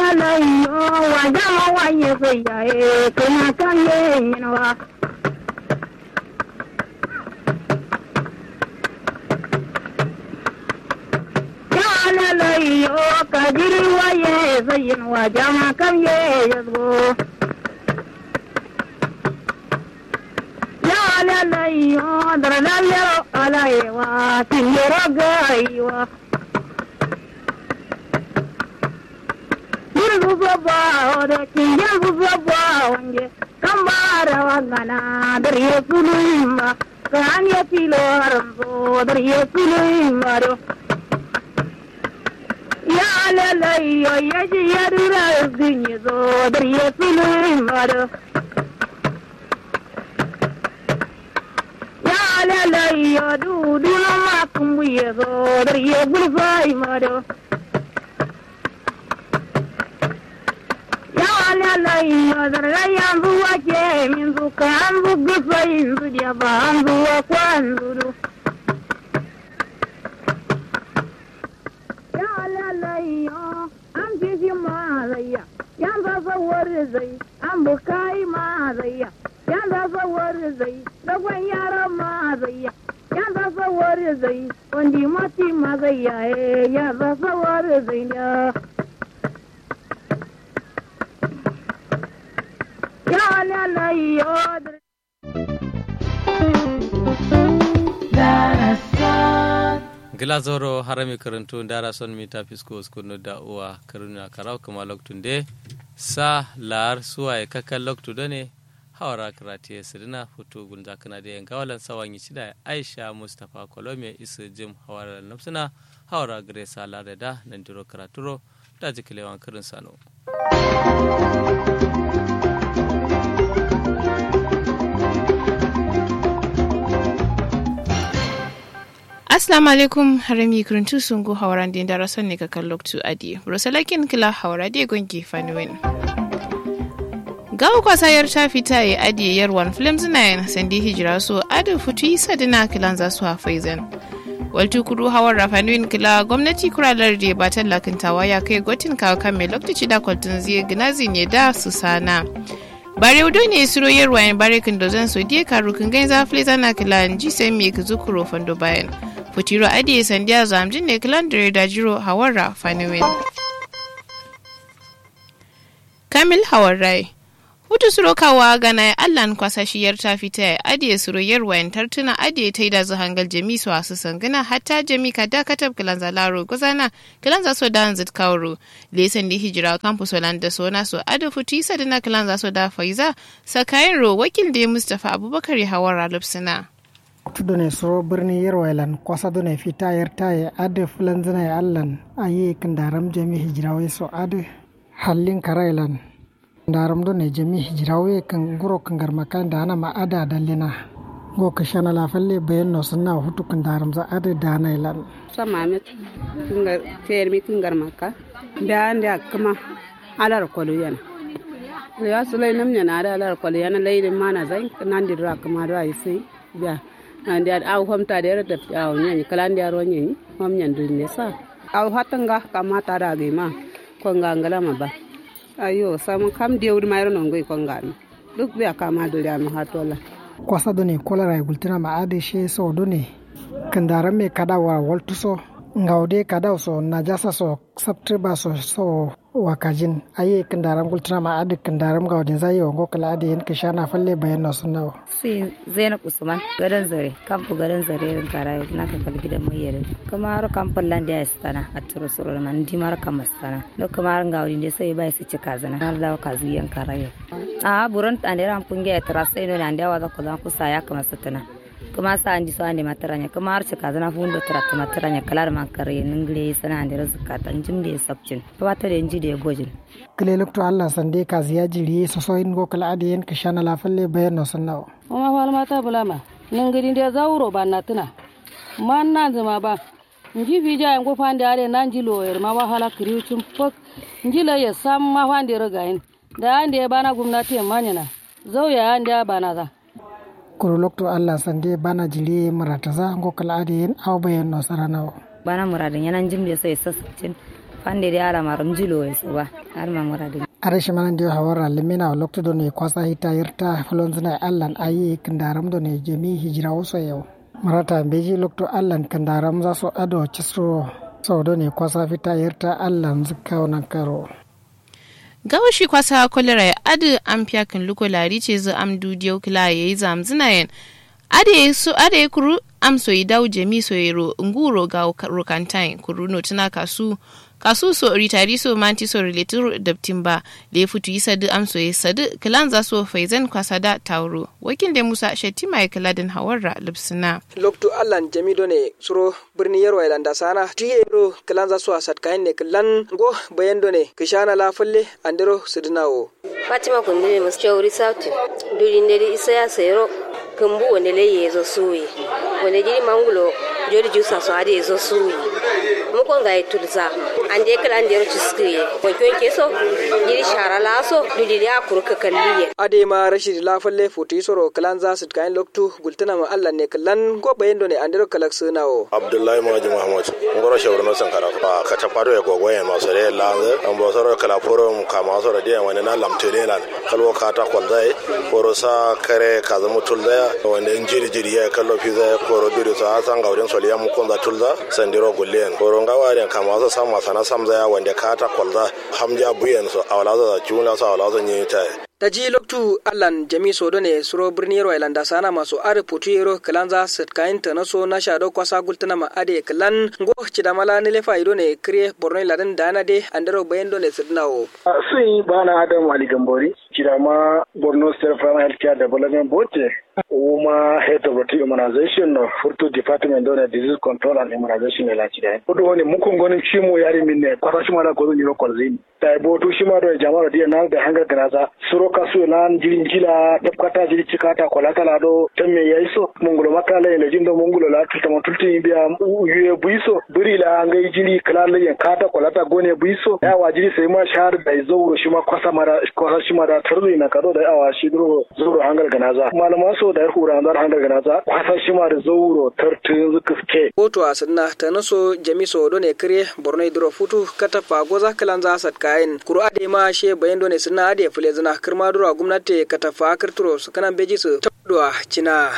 lalayo wa jama wanye sayaye kuma kan yin wa lalayo kadiri waye sayin wa jama kan ye yazgo ya lalayo dar lalayo alayewa tindoro gaiwa Yirgu babba da kinyan babba wange kan bara wangana dar ye sulima kan ye tilo haramzo dar ye sulima do ya lalayo ya ji ya dura zinyi zo dar ye sulima do ya lalayo du du na makumbu ye zo dar ye bulfai ma do lalayo zarga yanzu wake min zuka an zuga sayin zudiya ba an zuwa kwan zuru ya lalayo an fifi mazayya yan zasawar zai an bukai mazayya yan zasawar zai dagwan yaran mazayya yan zasawar zai wandi mati mazayya ya zasawar zai ya gilazoro harami karantu dara son mita fisko skunu da uwa karuna karau kuma loktun de sa lar suwa ya kakan loktu da ne hawara karati ya sirina foto gunza kana da yanka walan sawan yi shida aisha mustapha kolome isa jim hawara nafsuna hawara gare sa lar da nan diro karaturo da jikilewan karin sano Assalamu alaikum harami kuruntu sungu hawaran din darasan ne kakan loktu adi. Rosalakin kila hawara de gongi fanuwin. Gawo kwasayar ta fita ya adi yarwan films na sandi hijira so adu futu yi sadina kilan za su hafaizan. Waltu kudu hawar rafanuwin kila gwamnati kuralar da ba tallakintawa ya kai gotin kawo kan mai lokaci da kwaltun zai ginazi ne da su sana. bare udo ne suro yarwa yan bare kin dozan so die karu kin gain za fle zana kilan ji sai me ki zukuro fando bayan futiro adi sandiya zamjin ne kilan dare da jiro hawara faniwen kamil hawarai hutu suro kawa gana allan kwasashiyar ta fita ya adiye suro yarwa yan tartuna adiye ta yi da hangal jami su wasu sangana hatta jami ka dakatar kilan zalaro gozana kilan za so da hanzit kawro lesan da hijira campus da sona so ado futu isa da na kilan za so da faiza sakayin ro wakil da mustapha abubakar hawara lupsina tudone soro birni yerwailan kwasa done fita yertaye ade fulanzina ya allan ayi kandaram jami hijirawe so ade hallin karailan ndaram do ne jami hijirawe kan guro kan garma kan da ana ma ada dallina go ka shana la falle bayan no sunna hutu kan daram za ada da na ilan sama mi kinga fer mi kingar maka da anda kuma alar kolu yana ya sulai nam yana da alar kolu yana laidin mana zai nan dira kuma da yi sai ya andi ad aw homta de rete aw nyani kalandi aro nyani hom nyandu ne sa aw hatanga kamata da ge ma ko ngangala ma ba ayo sam kam dewdi mayro non goy ko ngami duk be kama do ya ma hatola kwasa do ne kolara gultina ma ade she so do ne kandaran me kada wa waltu so ngawde kada so najasa so september so so wakajin aye kandaran gultina ma ade kandaran gawde zai wa ngokala ade yen kishana falle bayan no sunna si zainab usman garin zare kampu garin zare rin karayo na kan kal gidan mai yare kamar kampan lande ya stana a turo suro man di mar kam stana no kamar ngawdi de sai bai su cika zana har da ka zuyan karayo a buron tande ran punge ya trasa ino lande wa da ko da ku saya kamar satana kuma sa andi so andi mataranya kuma har cika zana fundo trakta mataranya kalar man kare ningle sana andi razaka tan jimde sabcin wata da inji da gojin kile lukto allah sande ka ziya jiri so so in gokala ade yen kishana la falle bayan no sunna oma wal mata bulama ningiri ndia zauro banna tuna man nan zama ba nji fija en go fande are nan ji loyer ma wahala kriu chum pok nji la ya sam ma fande rogain da ande bana gumnati manyana zau ya ande bana za kuro lokto allah sande bana jiri marata za gokala ade yen aw bayan no sarana bana muradin yanan jimde sai sassacin fande de ala maram jilo e so ba har ma muradi are shi manan dio hawara limina lokto do ne kwasa hita yarta fulonzina allan ayi kandaram do ne jemi hijira waso yau marata beji lokto allan kandaram za so ado cisro so do ne kwasa fita yarta allan zukka wannan karo gawashi kwasa kolera ya adu an fiyakin luko lari ce zu am dudiyo kila ya yi zamzina yin ade su ade kuru am so yi dawo jemi so yero nguro ga rokantain kuru no tuna kasu kasu so ritari so manti so related da timba le futu yi sadu am so yi sadu kilan za so faizan kwasa da tauro wakil da musa shetima ya kila din hawarra lipsina loktu allan jamido ne suro birni yaro ilanda sana tiyero kilan za so asat kayan ne kilan go bayando ne kishana la falle andero sudinawo fatima kundini musu chauri sauti duri isa ya sayro kumbu wanda le yezo suyi wanda jiri mangulo jori jusa so ade yezo suyi muko ga itulza ande kala ande ro ciskiye wanke wanke so jiri shara la so dudi ya kurka kalliye ade ma rashid la falle futi soro kalan za su kayan loktu gultana ma Allah ne kallan go bayendo ne andero kalak sunawo abdullahi maji muhammad ngoro shawro no sankara pa ka ta fado ya gogo ya maso re lanze an bo soro kala forum ka maso re dia wani na lamtele lan kalwo ka ta kwalzai foro sa kare ka zama tulza wanda in jiri jiri ya kallo fi zai foro duri sa san gaudin soliya mu kunza tulza sandiro gullen foro ngawa ne ka maso sam masana sam zaya wanda ka ta kwalza hamja buyen so awala za juna so awala za nyi ta ta ji loktu allan jami sodo ne suro birni yaro ilanda sana masu are putu yero kalanza set kain ta naso na shado kwasa gultana ma ade kalan go cida mala ne lefa ido ne kriye borno ladan dana de andero bayendo ne sidnawo sun bana adam ali gambori cida ma borno state primary health care development board uma head of the immunization no furto department don disease control and immunization la cida odo woni mukon gonin chimo yari minne kwasa shima da gozo nyiro kolzini ta botu shima do jama'ar dia na da hanga ganaza suro kasu lan jirin jila tafkata jiri cikata kolata la do temme yaiso mungulo makala ene jindo mungulo la tuta matulti biya yuye buiso buri la ngai jiri kala yen kata kolata gone buiso ya wajiri sai ma shahar da zauro shi ma kwasa mara kwasa shi mara tarzi na kado da awa shi duro zauro hangar ganaza malama so da hura andar hangar ganaza kwasa shi ma da zauro tartin zukuske koto asinna tanaso jamiso do ne kire borno duro futu kata goza kalanza sat kain kuru ade ma she bayan do ne sunna ade fule zina kirma duro gwamnati kata fa kirturo su kanan beji su tabduwa cina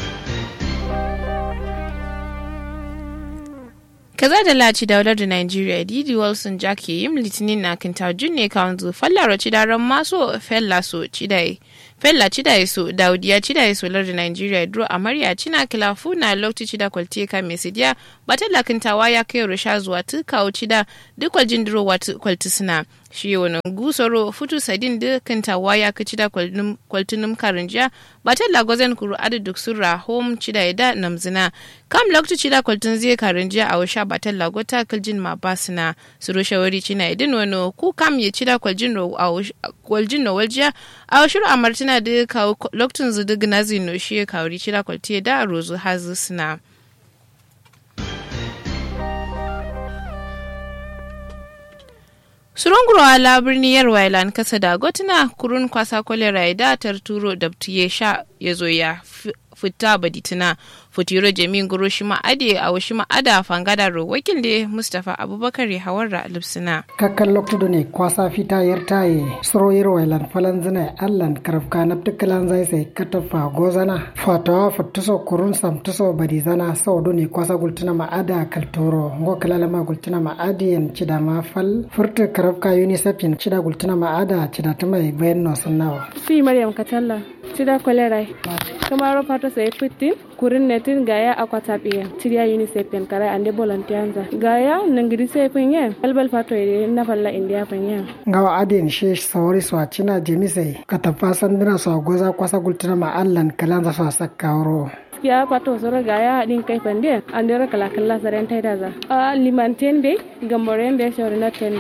kaza da laci daular da nigeria didi wilson jack yim litinin na kinta junne kanzu fallara ci daren maso fella so cidai fella cidai so daudiya cidai so lar da nigeria duro amarya cina kilafu na lokti cida kwalte ka mesidiya batalla kintawa ya kai rusha zuwa tukawo cida duk waljin duro watu kwalti suna shi wani gusoro futu sadin da kintawa ya kaci da kwaltunum karinjiya batalla gwazen kuru adu duk surra home cida da namzina kam lokti cida kwaltun zai karinjiya a washa batan lagota kaljin ma basina suru shawari cina idin wani ku kam ya cida kwaljin no waljiya a washiru amartina da kawo lokacin zu duk nazi no shi ya kawari cida kwalti da rozu hazu suna. surunguro ala birni yarwa ilan kasa da gotuna kurun kwasa kolera da tarturo da ya sha ya zo ya fita baditina futiro jamin guro shi ma'ade a washi ma'ada fangada ro wakil da mustapha abubakar ya hawar da alipsina kakkan lokto ne kwasa fita yar taye soro yarwa ilan falan zina allan karafka na ptikalan zai sai katafa gozana fatawa fattuso kurun samtuso badizana sau ne kwasa gultuna ma'ada kaltoro ngo kalalama gultuna ma'adiyan cida ma fal furta karafka unicef yin cida gultuna ma'ada cida ta mai bayan nosun nawa fi maryam katalla cida kwalerai kamaro fata sai fitin kurin netin gaya akwata biya tiriya unicef yen kara ande volunteer gaya nangiri sai pinye albal fato ide na falla india pinye ngawa adin she sawari so cina jemise katafa sandina so goza kwasa gultuna ma allan kalanza so sakkawro ya pato soro gaya din kai pande andero kala kala saren tai daza a limanten be gamboren be shori na tende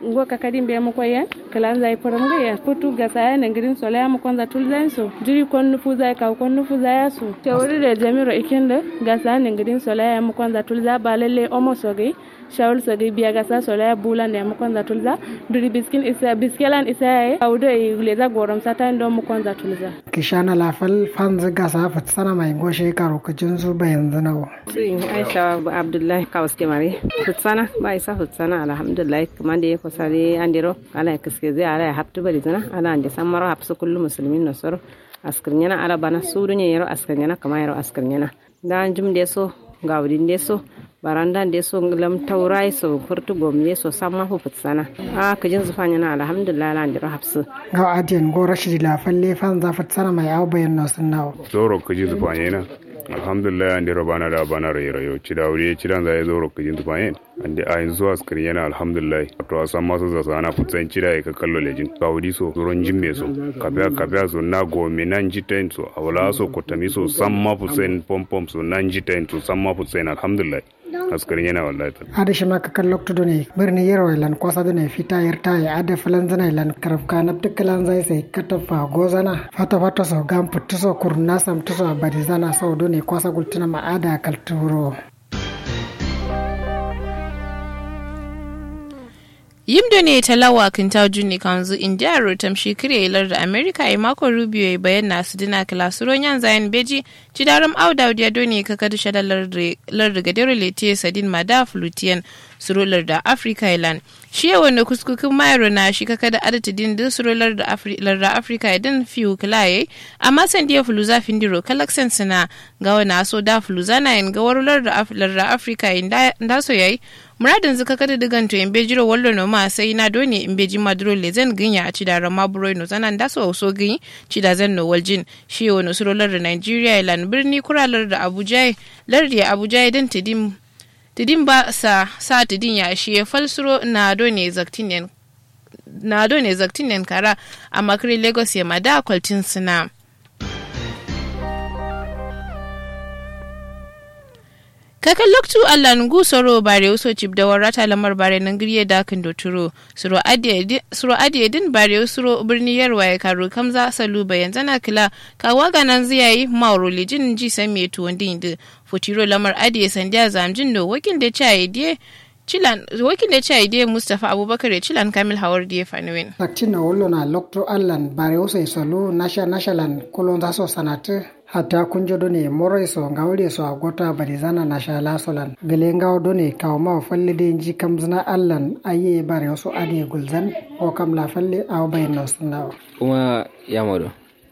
ngo kakadin be mo koyen kalan zai poram ga ya putu ga saya na girin sola ya mo konza tulzan so jiri kon nufu zai ka kon nufu zai su te wuri da jamiro ikinde ga saya na girin sola ya mo konza tulza ba lalle omo so gai shawul so gai biya ga sa sola ya bulan da mo konza tulza duri biskin isa biskelan isa ya audo e leza gorom sata ndo mo konza tulza kishana lafal fanzu gasa fatsana mai goshe karo kujin zu bayan zanawo Sin Aisha Abdullahi Kawas Kemari. Futsana ba isa futsana alhamdulillah kuma da ya kusa da andiro ala ya kiske zai ala ya haftu bari zana ala ande san maro hafsu kullu muslimin nasoro askirnyana ala bana sudunya yaro askirnyana kama yaro askirnyana dan jum de so gawdin de so baranda de so lam taurai so furtu gomne so samma fu futsana a kajin zufanya na alhamdulillah ala andiro hafsu ga adiyan go rashidi lafalle fanza fatsana mai awo bayan nosin nawo zoro kaji zufanya na alhamdulillah ande robana da bana rai rayo ci da wuri ci dan zai zoro kaji zufanya ande a yanzu zuwa skrin yana alhamdulillah to a san masu zasa ana futsan ci da ka kallo lejin ga wuri so zoron jimme so kafiya kafiya so na go me nan ji ten so a wala so kotami so san ma futsan pom pom so nan ji ten so san ma futsan alhamdulillah askarin yana wallahi ta ada shi maka kan lokto ne birni yaro lan kwasa ne fita yar ta ya ada filan zana lan karafka na dukkan zai sai katafa gozana fata fata so gam putu so kurna sam to so bari zana so do ne kwasa gultuna ma ada kalturo yimdo ne talawa kinta juni kanzu india rotam shikire ilar da america a mako rubio ya bayan nasu dina kilasuron yan zayan beji cidaram auda ya doni ka kadu shada lar gadero letiye sadin mada flutian surolar da africa ilan shi yawan da kuskukin mayaro na shi kaka da adata din din surolar da africa idan fiye kilaye amma san diya fuluza findiro kalaksan suna ga wani aso da fuluza na yin gawarular da africa inda so yayi muradin zuka kada digan to in bejiro wallo no ma sai na doni in beji maduro le zan ginya a cidara maburo no zanan da so so gin cida zan no waljin shi wani surolar da Nigeria ilan birni kuralar da Abuja lardi Abuja idan tidim tidin ba sa sa tidin ya shi ya falsuro na doni zaktinen na doni zaktinen kara a makari Lagos ya mada kwaltin suna kakan loktu allah ngu soro bare uso chip da warata lamar bare nan griye da kan doturo suro adiye din bare usuro birni yarwa ya karo kamza salu bayan zana kila kawa ganan ziyayi mauro lijin ji san me tuwon din da futiro lamar adiye sandiya zamjin do wakil da cha idiye Chilan, wakil da cha idiye Mustapha Abubakar ya Chilan Kamil Hawar diye Fanuwin. Sakci na wolo na lokto allan bare uso isolu nasha nashalan kulon zaso sanatu hatta kunjo done moro so ngawle so agota barizana na shala solan gele ngaw done kaw ma falle de ji kam zina allan aye bare so ade gulzan o kam la falle aw bay no sunna kuma yamodo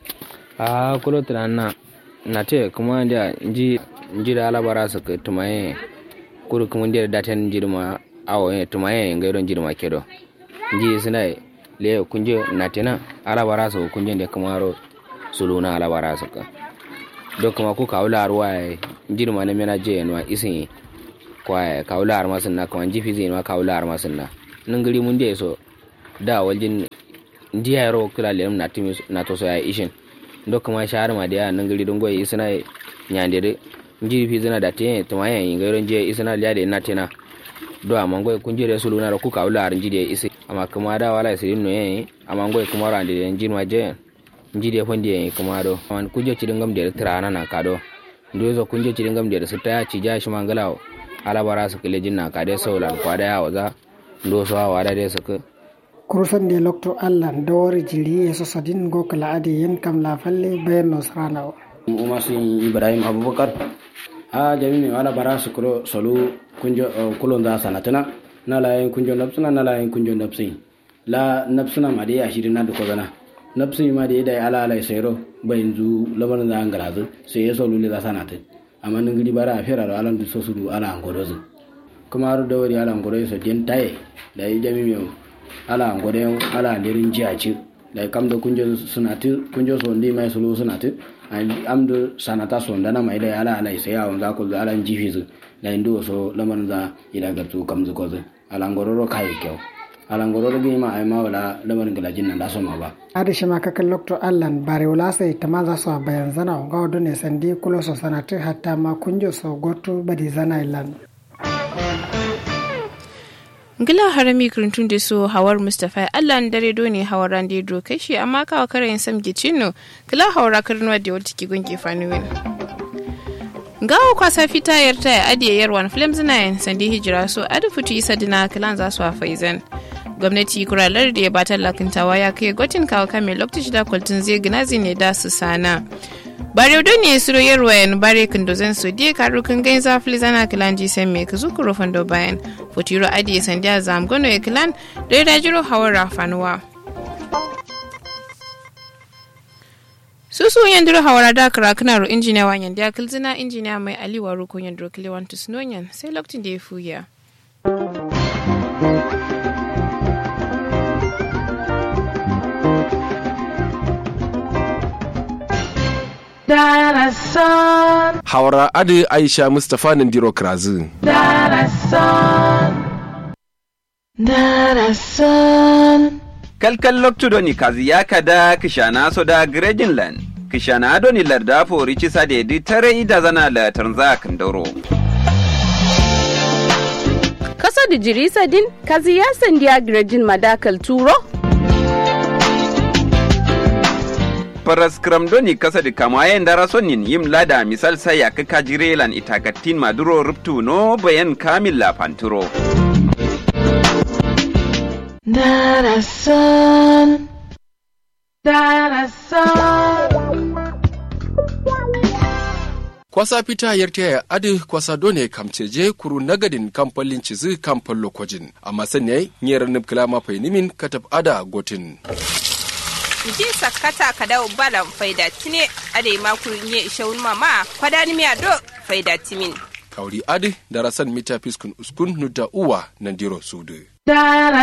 a kulo na na te kuma da ji ji da alabara su ka tumaye kuru kuma da datan jirma awo e tumaye ngai don jirma kedo ji sina le kunje na tena alabara su kunje da kamaro suluna alabara su ka do kuma ku kawla arwa jirma na mena je no isin kwa kawla arma sunna kuma jifi zai ma kawla arma sunna nan gari mun je so da waljin ndiya ro kula le na timi na to so ya ishin do kuma shahar ma da nan gari don goyi isina nyandere njiri fi zina da te to ma yan ngaro je isina liya de na tena do amma goyi kun jire sulu na ku kawla ar njiri isi amma kuma da wala sirin no yen amma goyi kuma ran de njiri je njiri fondi yen kuma do man kuje ci dingam de trana na kado ndo zo kunje ci dingam de su ta ci ja shi mangalawo ala bara su kile jinna ka de saulan kwa da yawa za ndo so wa da de su ku kurusan de lokto allah dawari jiri e so sadin go kala ade yen kam la falle bayan no sarana o umar sin ibrahim abubakar a jami mi wala bara su kulo solu kunjo kulo da sanatana na la yin kunjo napsuna na la yin kunjo napsin la napsuna ma de ashiri na duko gana napsin ma de dai ala ala sayro bayin zu laban da an garazu sai ya solu le da sanata amma nin gidi bara afira da alan du so su ala angorozu kuma har da wari ala angorozu so den taye da jami mi ala ngode ala lirin jiaci da kam da kunjo sunati kunjo so ndi mai sulu sunati am do sanata so ndana mai da ala ala sai awon za ku ala jifi zu da indo so laman za ila ga tu kam zu ko zu ala ngororo kai kyau ala ngororo gi ma ai ma wala laman gala jinna da so ma ba adi shima ka kan lokto allan bare wala sai tamaza so bayan zana ga wado ne sandi kulo so sanati hatta ma kunjo so gotu badi zana ilan ngila harami kirintun da so hawar mustapha allah n dare do ne hawar ran da do kai shi amma kawa karayin sam gicino kila hawara karnuwa da wata ki gunge fanuwin gawo kwasa fita yarta ya adiye yarwan flames 9 sandi hijira so adu fitu isa dina kilan za su a faizan gwamnati kuralar da ya batar lakintawa ya kai gotin kawo kame lokacin da kwaltin zai gina ne da su sana bare don ne suro yarwayan bare kindozen su die karu kan gain za filizana kilan ji sen me kazu kuro fando bayan futiro adiye sandiya zam gono ya kilan da ya dajiro hawar rafanuwa susu yandiro hawara da kara kana ro injiniya wa yandiya kilzina injiniya mai aliwa ro ko yandiro kilewan tusnonyan sai lokacin da ya fuya Darasan. Hawara Adi Aisha Mustapha Nandiro Krazu. Darasan. Darasan. Kalkal loktudo ni kazi yaka da kishana so da Grejinland. Kishana do ni larda fori cisa da di tare ida zana la tanza kandoro. Kasa da jirisa din kazi ya sandiya Grejin madakal turo? paras kramdoni kasa di kamayen dara sonin yim lada misal saya ka kajirelan itakatin maduro ruptu no bayan kamil la panturo. Darasan. Darasan. kwasa fita yarta ya adi kwasa done kamceje kuru nagadin kamfalin cizi kamfan lokojin amma sanya nyera nubkila mafai nimin katab ada gotin. iji sakata kada balan faida tine ade makurin ye ishawun mama kwada ni miya do faida timin kauri adi darasan mita fiskun uskun nuda uwa nandiro sudu Dara